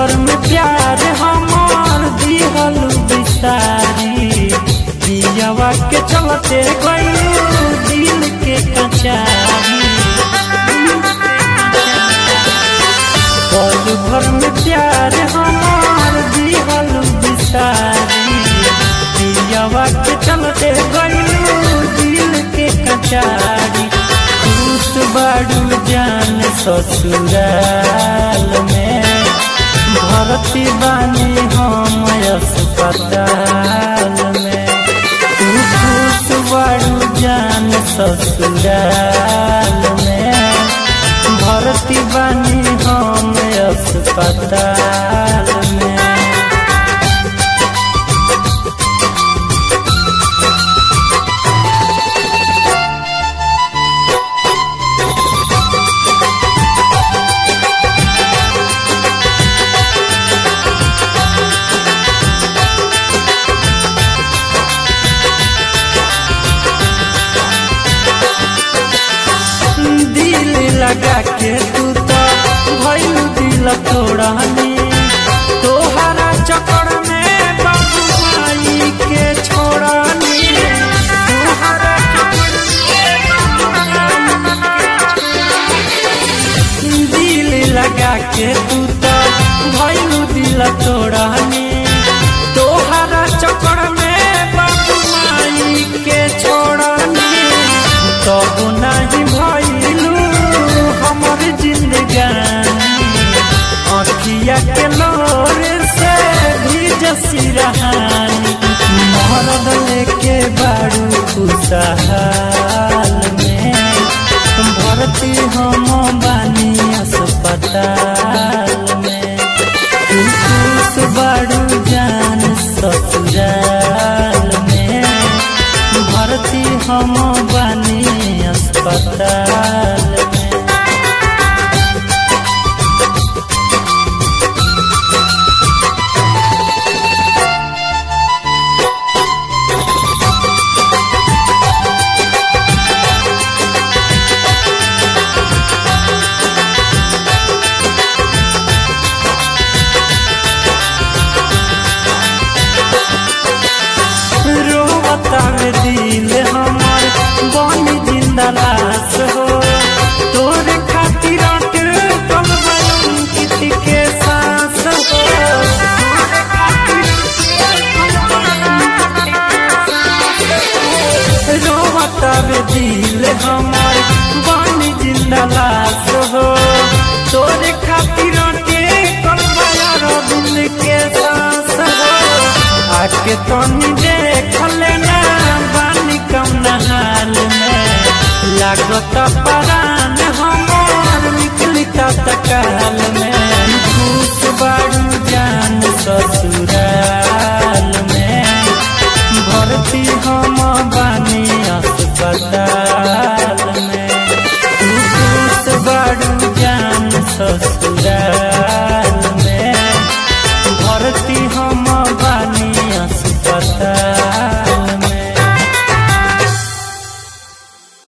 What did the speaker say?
भर में प्यार हमार दिहल बिसारी दियावा के चलते गइलू दिल के कचारी पल भर में प्यार हमार दिहल बिसारी दियावा के चलते गइलू दिल के कचारी खुश बाड़ू जान ससुराल में भरती बानी हम अस्पताल में तू खुश बाड़ू जान ससुराल में भरती बानी हम अस्पताल में दिल लगा के तू तो भइल दिल तोड़नी तोहरा चक्कर में बाबू माई के छोड़नी तोहरा चक्कर में बाबू माई के छोड़नी। दिल लगा के तू तो भइल दिल तोड़नी तोहरा चक्कर में बाबू माई के छोड़नी तब नहीं भइलू हमर जिंदगानी अखिया के लोर से भी जसी रहानी मरद लेके बाड़ू खुशहाल में भरती हम बानी अस्पताल में तू खुश बाड़ू जान ससुराल में भरती हम बानी अस्पताल में रोवता में दिल हमार बनी जिंदा लाश हो तोरे खातिर अटल कल कित के सांस हो तोरे खातिर रोवता में दिल हमार बनी जिंदा लाश हो तोरे खातिर अटल कल दिल के सांस हो आके तनी